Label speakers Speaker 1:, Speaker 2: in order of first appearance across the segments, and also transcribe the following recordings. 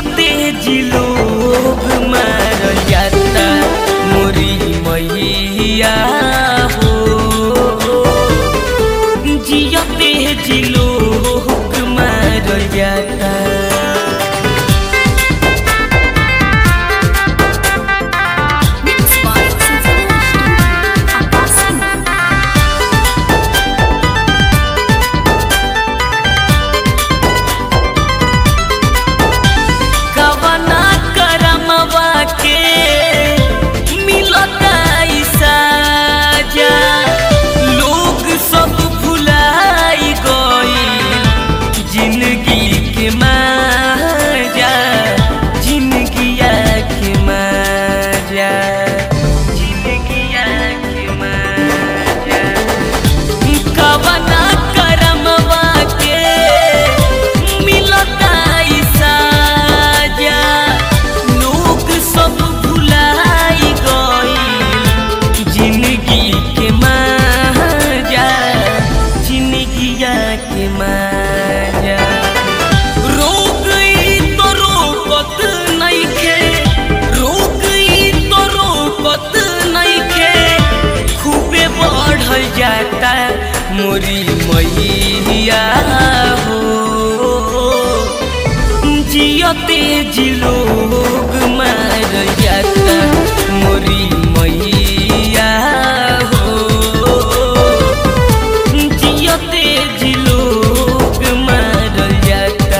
Speaker 1: जियते जिलोग मार जाता मोरी मैया हो जियते जिलोग मार जाता
Speaker 2: Mixed by Sinfonia Studio, Abbasi.
Speaker 1: कवना करमवा के मिलता ई साजा लोग सब भुलाई गई जिंदगी के माजा जिंदगिया के माजा जिंदगिया के माजा कवना करमवा के मिलता ई साजा लोग सब भुलाई गई जिंदगी के माजा जिंदगिया के माजा रोग ई तो रोकत नइखे रोग ई तो रोकत नइखे खूबे बढ़ल जाता मोरी मैया हो जियते जिलोग मार जाता मोरी मैया हो जियते जिलोग मार जाता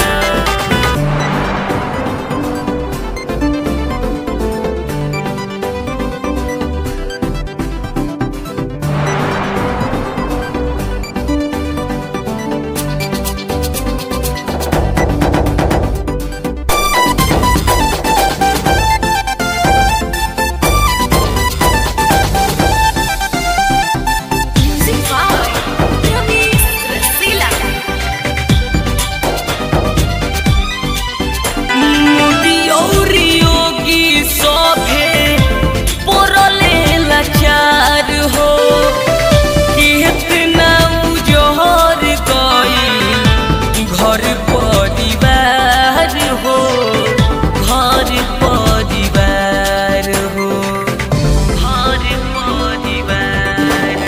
Speaker 2: Music by Ramesh Rasila.
Speaker 1: Modi Yogi सभे पड़ले लाचार हो कितना उजहर गई घर परिवार हो घर परिवार हो घर परिवार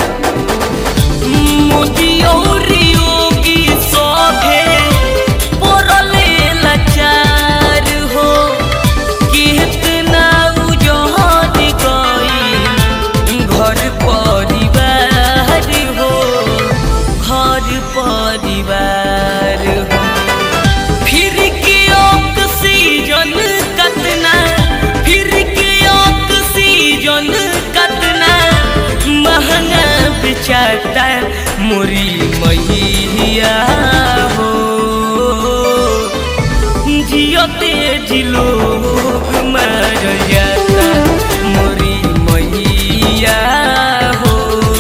Speaker 1: मोदी और योगी सभे पड़ले लाचार हो कितना उजहर गई घर परिवार हो घर परिवार हो फिर के ऑक्सीजन कतना फिर के ऑक्सीजन कतना महंगा बेचाता मोरी मैया हो जियते जिलोग मर जाता मोरी मैया हो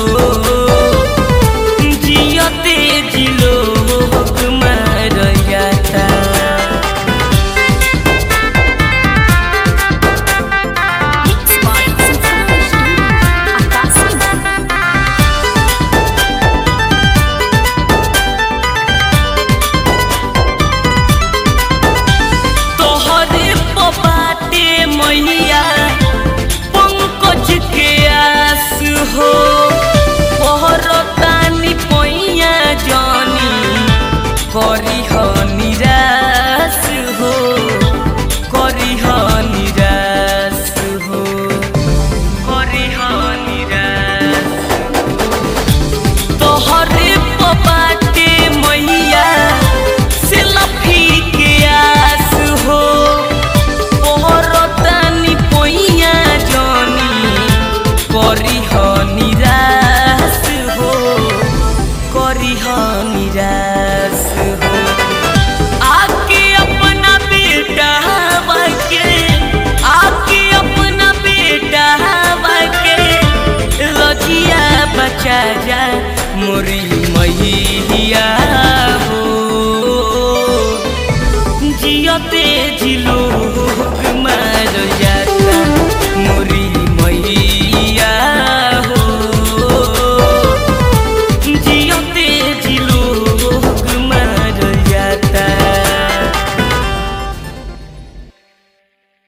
Speaker 1: जियते जिलोग मर जाता
Speaker 2: Mixed by Sinfonia Studio, Abbasi.
Speaker 1: तोहरे पपाटे मैया पंकज के आस हो पहरतानी पैया जानी करी ह निराश हो करी ह निराश हो करी ह निराश तोहरे पपाटे मैया से लफी के आस हो पहरतानी पैया जानी करी ह निराश हो करी ह निराश